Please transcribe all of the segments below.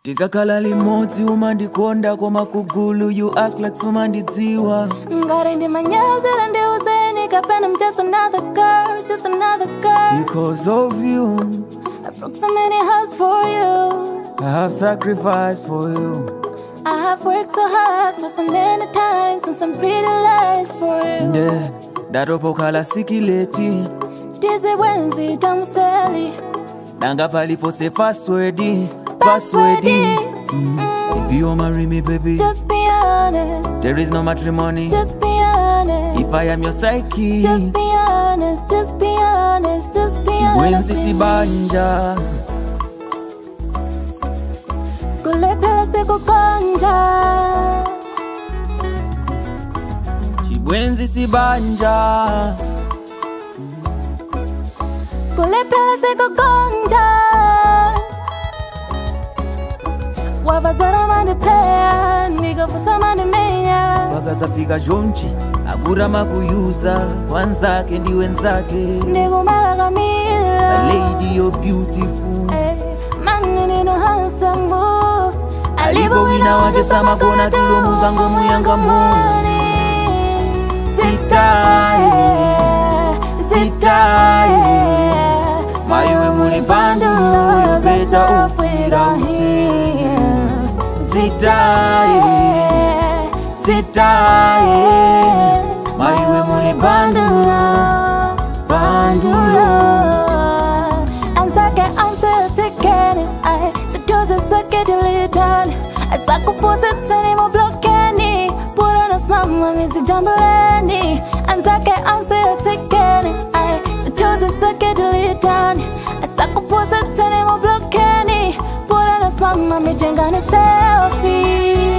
tikakhala limodzi umandikonda koma kugulu you act like sumandidziwa ngati ndi manyazira ndi uzeni kapena I'm just another girl just another girl because of you I broke so many hearts for you i have sacrificed for you I have worked so hard for so many times and some pretty lies for you nde ndatopokhala sikileti Dizzy Wednesday, Tamseli danga palipose password Passwordy password mm. if you marry me baby Just be honest, there is no matrimony just be honest if i am your psyche Just be honest, just be honest, just be honest chibwenzi sibanja kulephera sikukonja chibwenzi sibanja kulephera sikukonja wavazara mandipleya ndikafusa mandimenya pakasafika zhonchi akurama kuyuza wanzake ndi wenzake ndikumala a kamila lady you're beautiful mani nino hansamu Alipo wina wake samakona tulo mukango muyangamu. Sitaye, sitaye. Maiwe muli pando, you better off without him. Sitaye, sitaye. Maiwe muli pando, pandulo. Ansake ansetekeni ai situze sake dilitani asakupose tani moblokeni purana smama misijambuleni Ansake ansetekeni ai situze sake dilitani asakupose tani moblokeni purana smama mijengani selfie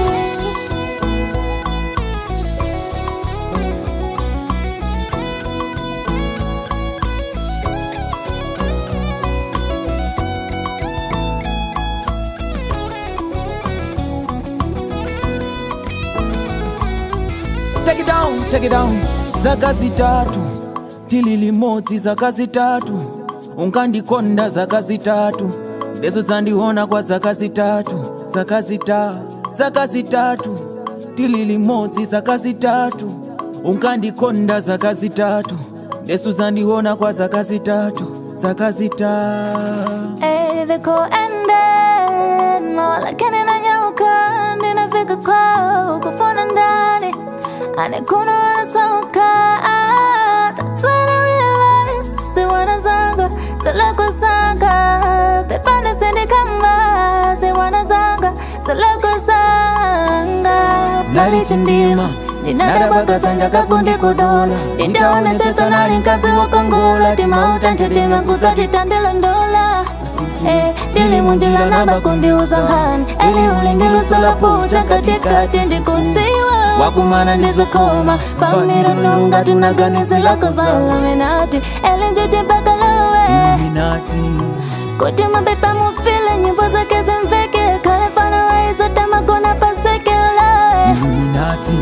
Take it down, take it down. Zaka zitatu tili limodzi zaka zitatu unkandikonda zaka zitatu ndezo zandiona kwa zaka zitatu zaka zita zaka zitatu tili limodzi zaka zitatu unkandikonda zaka zitatu ndeso zandiona kwa zaka zitatu zaka zitatu Ey, kuende lakini nanyauka ninafika kwao kufuna ndani anikuna wanasauka That's when I realized si wanazanga zalakusanga pepane sindikamba si wanazanga zalakusanga nalichindima ninadabakazanja kakundi kudola nitaone teta nali nkazi wakongola timautanthitima kusatitandela ndola Eh, ndili munjira nabakundi uzangani eli ulindilusala pucha katikati ndikudziwa wakumana ndizikoma pamiranonga tunaganizilako zalaminati eli njichimbakalawe Illuminati kuti mabepa mufile nyimbo zake zimveke kale panaraizo tamakona pasekela Illuminati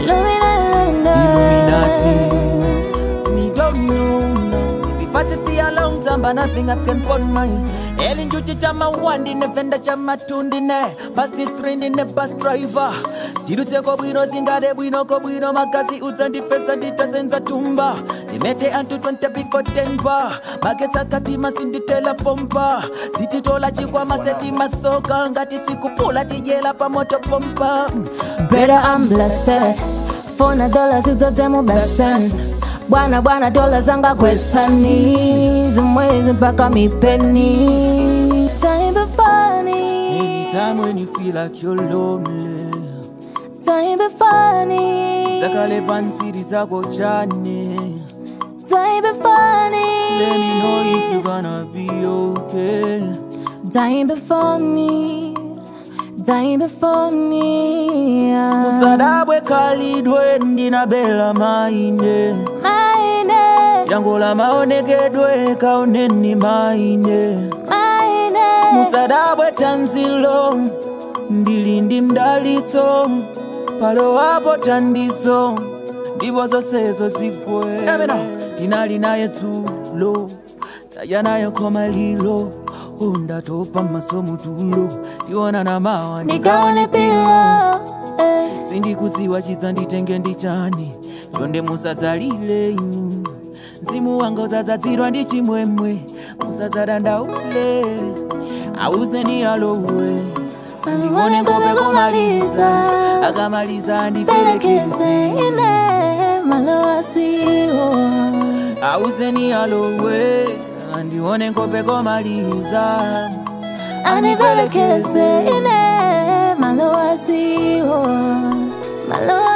Illuminati Me don't know, no. If I take for a long time, but nothing I can put my Elin Juchi chama wandi ne venda chama tundi ne Pasti three ne bus driver Tirute ko bwino zingade bwino ko bwino magazi uzandi pesa nditasenza tumba Nimete antu 20 before 10 bar Mageta katima sinditela pompa Sititola chikwa maseti masoka Ngati sikupula tijela pa moto pompa Better I'm blessed Fona dola zizodemu besen Bwana bwana dola zanga kwetani Zimwezi mpaka mipeni Time be funny Anytime when you feel like you're lonely Time be funny zakale pansiri zako chane Time be funny let me know if you gonna be okay Time be funny Time be funny yeah. usadabwe khalidwe ndinabela maine Mine yangola maonekedwe kaoneni maine Mine musadabwe tanzilo ndili ndi mdalitso palowapo tandizo ndipo zonsezo zigwe tinali naye dzulo taya nayo khoma lilo undatopa masomo tulo tiona na mawa ndikaone pilo eh. sindikudziwa chidzanditenge ndichani chonde musadzalile inu mzimu wanga udzadzadzirwa ndi chimwemwe musadzadandaule auseni alowe andione ngope komaliza akamaliza pelekeze andiperekeze ine malowasiwo auseni alowe andione ngope komaliza anipelekeze ine malowasiwo malowa